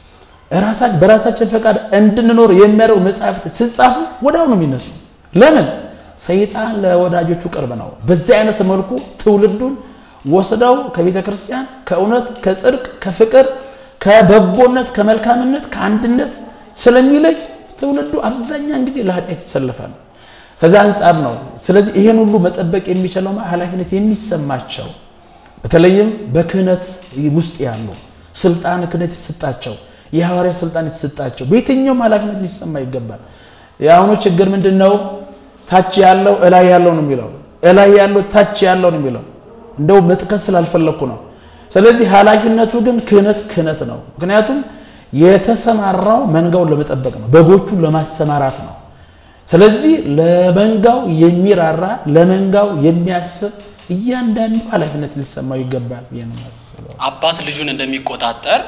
በራሳችን ፈቃድ እንድንኖር የሚያደርጉ መጽሐፍት ሲጻፉ ወዲያው ነው የሚነሱ። ለምን? ሰይጣን ለወዳጆቹ ቅርብ ነው። በዚህ አይነት መልኩ ትውልዱን ወስደው ከቤተ ክርስቲያን ከእውነት፣ ከጽድቅ፣ ከፍቅር፣ ከበጎነት፣ ከመልካምነት፣ ከአንድነት ስለሚለይ ትውልዱ አብዛኛውን ጊዜ ለኃጢአት የተሰለፈ ነው። ከዛ አንጻር ነው። ስለዚህ ይሄን ሁሉ መጠበቅ የሚችለው ኃላፊነት የሚሰማቸው በተለይም በክህነት ውስጥ ያሉ ስልጣን ክህነት የተሰጣቸው የሐዋርያ ስልጣን የተሰጣቸው በየትኛውም ኃላፊነት ሊሰማ ይገባል። የአሁኑ ችግር ምንድን ነው? ታች ያለው እላይ ያለው ነው የሚለው፣ እላይ ያለው ታች ያለው ነው የሚለው። እንደው መጥቀስ ስላልፈለግኩ ነው። ስለዚህ ኃላፊነቱ ግን ክህነት ክህነት ነው። ምክንያቱም የተሰማራው መንጋውን ለመጠበቅ ነው፣ በጎቹን ለማሰማራት ነው። ስለዚህ ለመንጋው የሚራራ ለመንጋው የሚያስብ እያንዳንዱ ኃላፊነት ሊሰማው ይገባል ብዬ ነው የማስበው። አባት ልጁን እንደሚቆጣጠር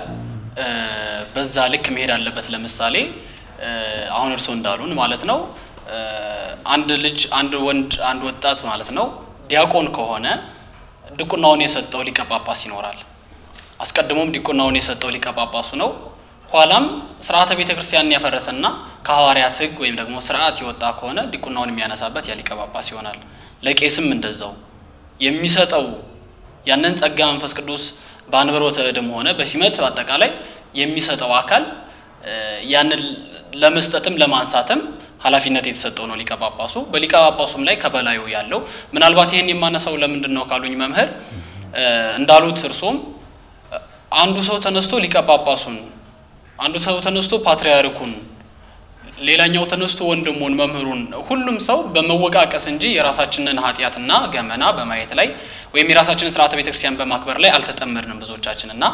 በዛ ልክ መሄድ አለበት። ለምሳሌ አሁን እርስዎ እንዳሉን ማለት ነው አንድ ልጅ አንድ ወንድ አንድ ወጣት ማለት ነው ዲያቆን ከሆነ ድቁናውን የሰጠው ሊቀ ጳጳስ ይኖራል። አስቀድሞም ዲቁናውን የሰጠው ሊቀ ጳጳሱ ነው። ኋላም ስርዓተ ቤተ ክርስቲያንን ያፈረሰና ከሐዋርያት ሕግ ወይም ደግሞ ስርዓት የወጣ ከሆነ ዲቁናውን የሚያነሳበት ያ ሊቀ ጳጳስ ይሆናል። ለቄስም እንደዛው የሚሰጠው ያንን ጸጋ መንፈስ ቅዱስ በአንብሮተ እድም ሆነ በሲመት በአጠቃላይ የሚሰጠው አካል ያንን ለመስጠትም ለማንሳትም ኃላፊነት የተሰጠው ነው ሊቀ ጳጳሱ። በሊቀ ጳጳሱም ላይ ከበላዩ ያለው ምናልባት ይህን የማነሳው ለምንድን ነው ካሉኝ መምህር እንዳሉት እርሶም አንዱ ሰው ተነስቶ ሊቀ ጳጳሱን፣ አንዱ ሰው ተነስቶ ፓትርያርኩን፣ ሌላኛው ተነስቶ ወንድሙን፣ መምህሩን ሁሉም ሰው በመወቃቀስ እንጂ የራሳችንን ኃጢአትና ገመና በማየት ላይ ወይም የራሳችንን ስርዓተ ቤተክርስቲያን በማክበር ላይ አልተጠመድንም ብዙዎቻችን እና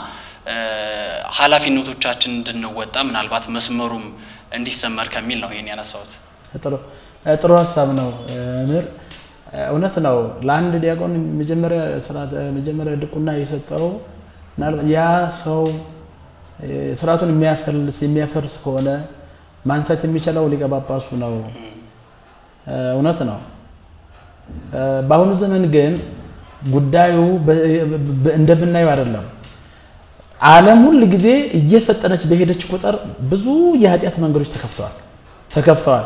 ኃላፊነቶቻችን እንድንወጣ ምናልባት መስመሩም እንዲሰመር ከሚል ነው ይሄን ያነሳሁት። ጥሩ ሀሳብ ነው ምር እውነት ነው። ለአንድ ዲያቆን መጀመሪያ ድቁና የሰጠው ያ ሰው ስርዓቱን የሚያፈልስ የሚያፈርስ ከሆነ ማንሳት የሚችለው ሊቀ ጳጳሱ ነው። እውነት ነው። በአሁኑ ዘመን ግን ጉዳዩ እንደምናየው አይደለም። ዓለም ሁል ጊዜ እየፈጠነች በሄደች ቁጥር ብዙ የኃጢአት መንገዶች ተከፍተዋል ተከፍተዋል።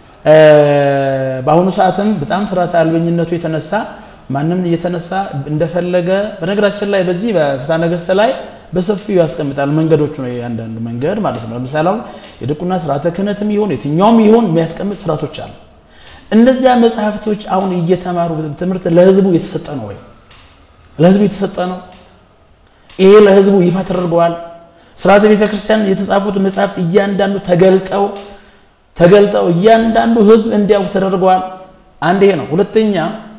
በአሁኑ ሰዓትም በጣም ስርዓተ አልበኝነቱ የተነሳ ማንም እየተነሳ እንደፈለገ በነገራችን ላይ በዚህ በፍትሐ ነገሥት ላይ በሰፊው ያስቀምጣል። መንገዶቹ ነው የአንዳንድ መንገድ ማለት ነው። ለምሳሌ አሁን የድቁና ስርዓተ ክህነትም ይሁን የትኛውም ይሁን የሚያስቀምጥ ስርዓቶች አሉ። እነዚያ መጽሐፍቶች አሁን እየተማሩ ትምህርት ለህዝቡ የተሰጠ ነው ወይ? ለህዝቡ የተሰጠ ነው? ይሄ ለህዝቡ ይፋ ተደርገዋል። ስርዓተ ቤተ ክርስቲያን የተጻፉት መጽሐፍት እያንዳንዱ ተገልጠው ተገልጠው እያንዳንዱ ህዝብ እንዲያውቅ ተደርገዋል። አንድ ይሄ ነው። ሁለተኛ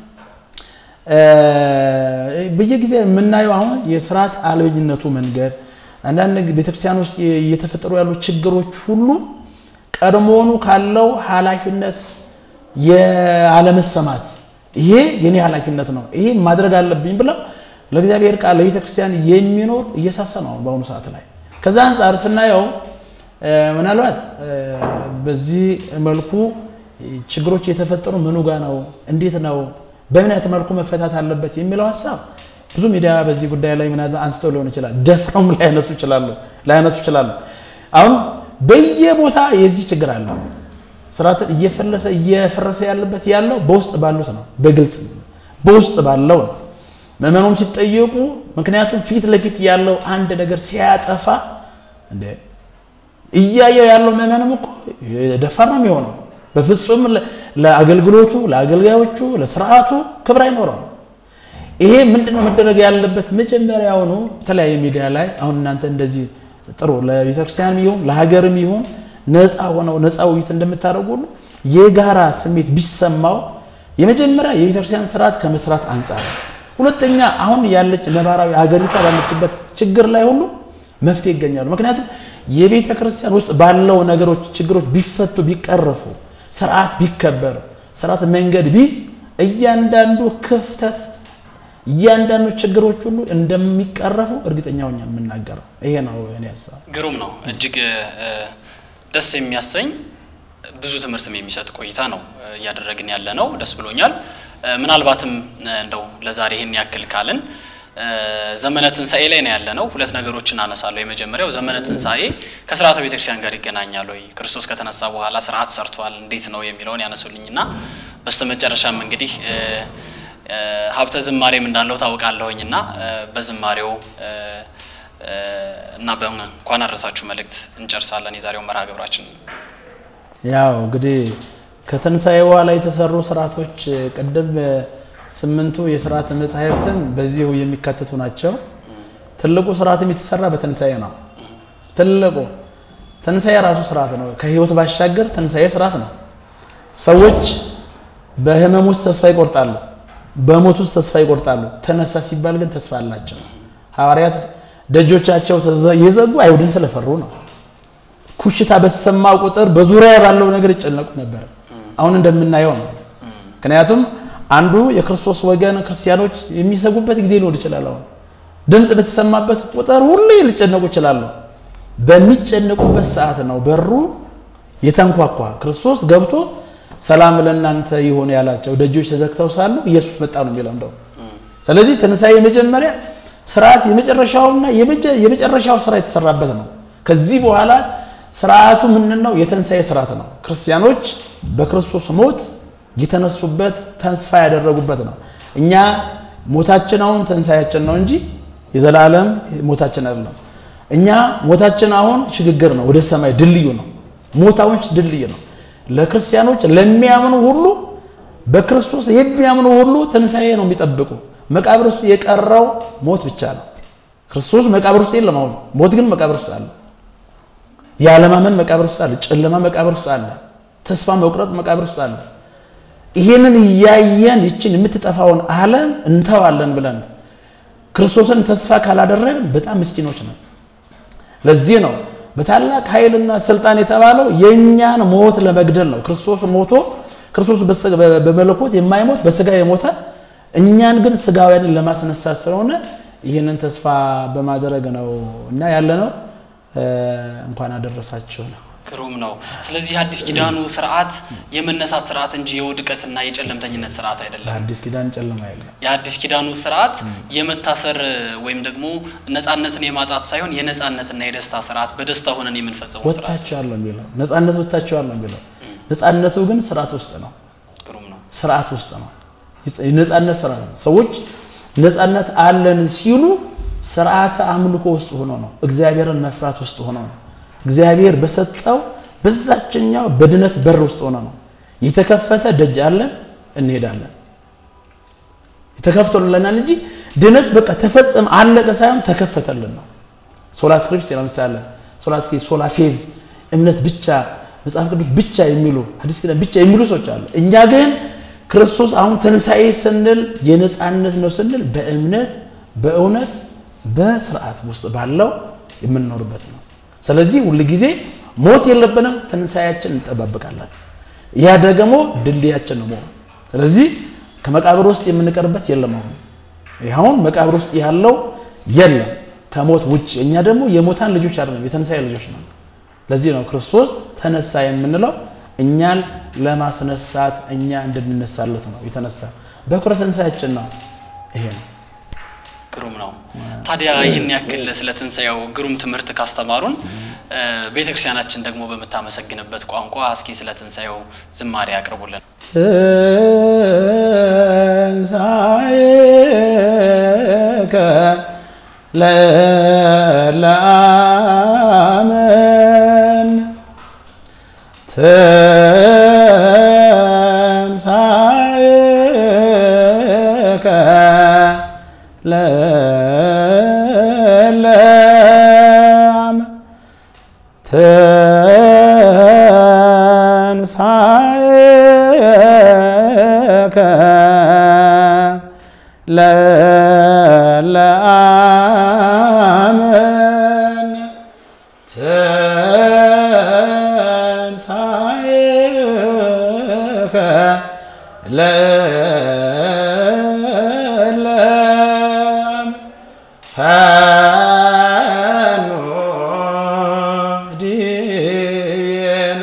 በየጊዜ የምናየው አሁን የስርዓት አልበኝነቱ መንገድ አንዳንድ ቤተክርስቲያን ውስጥ እየተፈጠሩ ያሉ ችግሮች ሁሉ ቀድሞውኑ ካለው ኃላፊነት የአለመሰማት ይሄ የኔ ኃላፊነት ነው፣ ይሄ ማድረግ አለብኝ ብለው ለእግዚአብሔር ቃል ለቤተ ክርስቲያን የሚኖር እየሳሰ ነው በአሁኑ ሰዓት ላይ። ከዛ አንጻር ስናየው ምናልባት በዚህ መልኩ ችግሮች የተፈጠሩ ምኑ ጋ ነው፣ እንዴት ነው፣ በምን አይነት መልኩ መፈታት አለበት የሚለው ሀሳብ ብዙ ሚዲያ በዚህ ጉዳይ ላይ ምናልባት አንስተው ሊሆን ይችላል። ደፍረውም ላያነሱ ይችላሉ ላያነሱ ይችላሉ። አሁን በየቦታ የዚህ ችግር አለ። ስርዓትን እየፈለሰ እየፈረሰ ያለበት ያለው በውስጥ ባሉት ነው። በግልጽ በውስጥ ባለው ነው። ምዕመኑም ሲጠየቁ ምክንያቱም ፊት ለፊት ያለው አንድ ነገር ሲያጠፋ እንደ እያየው ያለው ምዕመንም እኮ ደፋር ነው የሚሆነው። በፍጹም ለአገልግሎቱ፣ ለአገልጋዮቹ፣ ለስርዓቱ ክብር አይኖረው። ይሄ ምንድነው መደረግ ያለበት? መጀመሪያውኑ የተለያየ ሚዲያ ላይ አሁን እናንተ እንደዚህ ጥሩ ለቤተክርስቲያንም ይሁን ለሀገርም ይሁን ነፃ ሆነው ነፃ ውይይት እንደምታደርጉ ሁሉ የጋራ ስሜት ቢሰማው የመጀመሪያ የቤተክርስቲያን ስርዓት ከመስራት አንጻር፣ ሁለተኛ አሁን ያለች ነባራዊ ሀገሪቷ ባለችበት ችግር ላይ ሁሉ መፍትሄ ይገኛሉ። ምክንያቱም የቤተ ክርስቲያን ውስጥ ባለው ነገሮች ችግሮች ቢፈቱ ቢቀረፉ፣ ስርዓት ቢከበር፣ ስርዓት መንገድ ቢዝ እያንዳንዱ ክፍተት እያንዳንዱ ችግሮች ሁሉ እንደሚቀረፉ እርግጠኛ ሆኜ የምናገረው ይሄ ነው እኔ ሀሳብ። ግሩም ነው። እጅግ ደስ የሚያሰኝ ብዙ ትምህርትም የሚሰጥ ቆይታ ነው እያደረግን ያለ ነው። ደስ ብሎኛል። ምናልባትም እንደው ለዛሬ ይህን ያክል ካልን ዘመነ ትንሣኤ ላይ ነው ያለ ነው። ሁለት ነገሮችን አነሳለሁ። የመጀመሪያው ዘመነ ትንሣኤ ከስርዓተ ቤተክርስቲያን ጋር ይገናኛል ወይ? ክርስቶስ ከተነሳ በኋላ ስርዓት ሰርቷል እንዴት ነው የሚለውን ያነሱልኝና በስተመጨረሻም እንግዲህ ሀብተ ዝማሬም እንዳለው ታውቃለሁኝ እና በዝማሬው እና በእንኳን አደረሳችሁ መልእክት እንጨርሳለን የዛሬው መርሃ ግብራችን። ያው እንግዲህ ከትንሣኤ በኋላ የተሰሩ ስርዓቶች ቅድም ስምንቱ የስርዓት መጻሕፍትም በዚሁ የሚካተቱ ናቸው። ትልቁ ስርዓትም የተሰራ በትንሣኤ ነው። ትልቁ ትንሣኤ ራሱ ስርዓት ነው። ከህይወት ባሻገር ትንሣኤ ስርዓት ነው። ሰዎች በህመም ውስጥ ተስፋ ይቆርጣሉ፣ በሞት ውስጥ ተስፋ ይቆርጣሉ። ተነሳ ሲባል ግን ተስፋ አላቸው። ሐዋርያት ደጆቻቸው የዘጉ አይሁድን ስለፈሩ ነው። ኩሽታ በተሰማ ቁጥር በዙሪያ ባለው ነገር ይጨነቁ ነበር። አሁን እንደምናየው ነው። ምክንያቱም አንዱ የክርስቶስ ወገን ክርስቲያኖች የሚሰጉበት ጊዜ ሊሆን ይችላል። አሁን ድምፅ በተሰማበት ቁጥር ሁሌ ሊጨነቁ ይችላሉ። በሚጨነቁበት ሰዓት ነው በሩ የተንኳኳ ክርስቶስ ገብቶ ሰላም ለእናንተ ይሁን ያላቸው ደጆች ተዘግተው ሳሉ ኢየሱስ መጣ ነው የሚለው እንደው። ስለዚህ ትንሣኤ የመጀመሪያ ስርዓት የመጨረሻውና የመጨረሻው ስራ የተሰራበት ነው። ከዚህ በኋላ ስርዓቱ ምንድን ነው? የትንሣኤ ስርዓት ነው። ክርስቲያኖች በክርስቶስ ሞት የተነሱበት ተስፋ ያደረጉበት ነው። እኛ ሞታችን አሁን ትንሣኤያችን ነው እንጂ የዘላለም ሞታችን አይደለም። እኛ ሞታችን አሁን ሽግግር ነው፣ ወደ ሰማይ ድልድዩ ነው። ሞት አሁን ድልድይ ነው። ለክርስቲያኖች ለሚያምኑ ሁሉ በክርስቶስ የሚያምኑ ሁሉ ትንሣኤ ነው የሚጠብቁ። መቃብር ውስጥ የቀረው ሞት ብቻ ነው። ክርስቶስ መቃብር ውስጥ የለም። አሁን ሞት ግን መቃብር ውስጥ አለ። ያለማመን መቃብር ውስጥ አለ። ጨለማ መቃብር ውስጥ አለ። ተስፋ መቁረጥ መቃብር ውስጥ አለ። ይሄንን እያየን ይችን የምትጠፋውን ዓለም እንተዋለን ብለን ክርስቶስን ተስፋ ካላደረግን በጣም ምስኪኖች ነን። ለዚህ ነው በታላቅ ኃይልና ስልጣን የተባለው የእኛን ሞት ለመግደል ነው። ክርስቶስ ሞቶ ክርስቶስ በመለኮት የማይሞት በስጋ የሞተ እኛን ግን ስጋውያንን ለማስነሳት ስለሆነ ይህንን ተስፋ በማድረግ ነው እና ያለ ነው። እንኳን አደረሳችሁ ነው። ግሩም ነው። ስለዚህ የአዲስ ኪዳኑ ስርዓት የመነሳት ስርዓት እንጂ የውድቀትና የጨለምተኝነት ስርዓት አይደለም። አዲስ ኪዳን ጨለማ የለም። የአዲስ ኪዳኑ ስርዓት የመታሰር ወይም ደግሞ ነፃነትን የማጣት ሳይሆን የነፃነትና የደስታ ስርዓት በደስታ ሆነን የምንፈጽመው ስርዓት ወጥታችኋል የሚለው ነፃነት ወጥታችኋል ነው የሚለው። ነፃነቱ ግን ስርዓት ውስጥ ነው። ግሩም ነው። ስርዓት ውስጥ ነው። የነፃነት ስርዓት ነው። ሰዎች ነፃነት አለን ሲሉ ስርዓተ አምልኮ ውስጥ ሆኖ ነው። እግዚአብሔርን መፍራት ውስጥ ሆኖ ነው። እግዚአብሔር በሰጠው በዛችኛው በድነት በር ውስጥ ሆነ ነው። የተከፈተ ደጅ አለን፣ እንሄዳለን። የተከፍቶልናል እንጂ ድነት በቃ ተፈጸመ አለቀ ሳይሆን ተከፈተልን ነው። ሶላ ስክሪፕት ለምሳሌ ሶላ ስክሪፕት፣ ሶላ ፌዝ እምነት ብቻ መጽሐፍ ቅዱስ ብቻ የሚሉ ሐዲስ ኪዳን ብቻ የሚሉ ሰዎች አሉ። እኛ ግን ክርስቶስ አሁን ትንሣኤ ስንል የነፃነት ነው ስንል በእምነት በእውነት በስርዓት ውስጥ ባለው የምንኖርበት ነው። ስለዚህ ሁል ጊዜ ሞት የለብንም፣ ትንሣኤያችን እንጠባበቃለን። ያ ደግሞ ድልድያችን ነው መሆኑ። ስለዚህ ከመቃብር ውስጥ የምንቀርበት የለም። አሁን ይኸውን መቃብር ውስጥ ያለው የለም ከሞት ውጭ። እኛ ደግሞ የሞታን ልጆች አይደለም፣ የትንሣኤ ልጆች ነው። ለዚህ ነው ክርስቶስ ተነሳ የምንለው እኛን ለማስነሳት እኛ እንድንነሳለት ነው የተነሳ። በኩረ ትንሣኤያችን ነው። ይሄ ነው። ግሩም ነው። ታዲያ ይህን ያክል ስለ ትንሣኤው ግሩም ትምህርት ካስተማሩን ቤተ ክርስቲያናችን ደግሞ በምታመሰግንበት ቋንቋ እስኪ ስለ ትንሣኤው ዝማሬ ያቅርቡልን። ትንሣኤከ ለለአመን ትንሣኤከ ለለአመን ትንሣኤከ ለለአመን ትንሣኤከ ለለአመን ፈኖ ዲን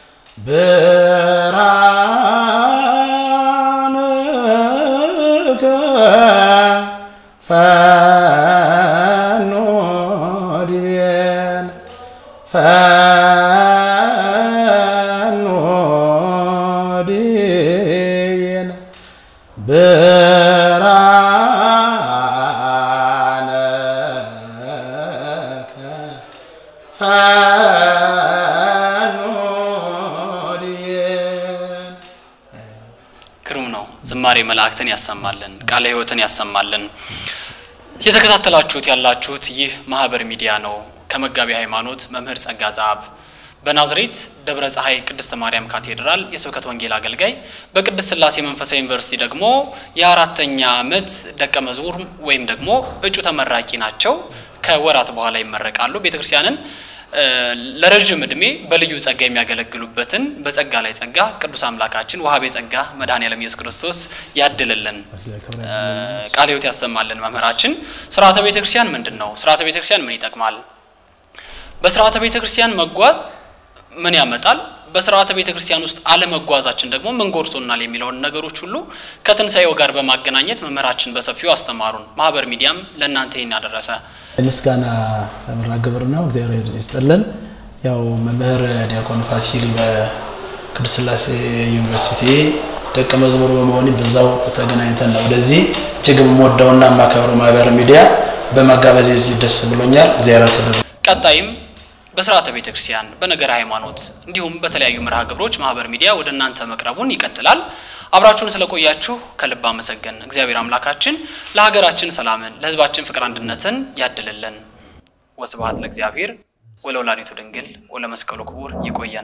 ብርሃንከ ፈኖ ዲን ፈኖ ዲን ብርሃንከ ፈኖ ዲን ግሩም ነው። ዝማሬ መላእክትን ያሰማልን፣ ቃለ ሕይወትን ያሰማልን። እየተከታተላችሁት ያላችሁት ይህ ማህበር ሚዲያ ነው። ከመጋቢ ሃይማኖት መምህር ጸጋ ዘአብ በናዝሬት ደብረ ፀሐይ ቅድስተ ማርያም ካቴድራል የስብከት ወንጌል አገልጋይ፣ በቅድስት ሥላሴ መንፈሳዊ ዩኒቨርሲቲ ደግሞ የአራተኛ ዓመት ደቀ መዝሙር ወይም ደግሞ እጩ ተመራቂ ናቸው። ከወራት በኋላ ይመረቃሉ። ቤተክርስቲያንን ለረዥም ዕድሜ በልዩ ጸጋ የሚያገለግሉበትን በጸጋ ላይ ጸጋ ቅዱስ አምላካችን ወሀቤ ጸጋ መድኃኔዓለም ኢየሱስ ክርስቶስ ያድልልን፣ ቃለ ሕይወት ያሰማልን። መምህራችን ስርዓተ ቤተ ክርስቲያን ምንድን ነው? ስርዓተ ቤተ ክርስቲያን ምን ይጠቅማል? በስርዓተ ቤተ ክርስቲያን መጓዝ ምን ያመጣል? በስርዓተ ቤተ ክርስቲያን ውስጥ አለመጓዛችን ደግሞ ምን ጎድቶናል? የሚለውን ነገሮች ሁሉ ከትንሣኤው ጋር በማገናኘት መምህራችን በሰፊው አስተማሩን። ማህበር ሚዲያም ለእናንተ ይህን ያደረሰ የምስጋና መርሃ ግብር ነው። እግዚአብሔር ይስጥልን። ያው መምህር ዲያቆን ፋሲል በቅድስት ሥላሴ ዩኒቨርሲቲ ደቀ መዝሙር በመሆን በዛው ተገናኝተን ነው ወደዚህ እጅግ የምወደውና የማከብረው ማህበር ሚዲያ በመጋበዝ ደስ ብሎኛል። እግዚአብሔር ያክብር። ቀጣይም በስርዓተ ቤተ ክርስቲያን በነገር ሃይማኖት እንዲሁም በተለያዩ መርሃ ግብሮች ማህበር ሚዲያ ወደ እናንተ መቅረቡን ይቀጥላል። አብራችሁን ስለቆያችሁ ከልብ አመሰገን። እግዚአብሔር አምላካችን ለሀገራችን ሰላምን፣ ለሕዝባችን ፍቅር አንድነትን ያድልልን። ወስብሐት ለእግዚአብሔር ወለወላዲቱ ድንግል ወለመስቀሉ ክቡር። ይቆየን።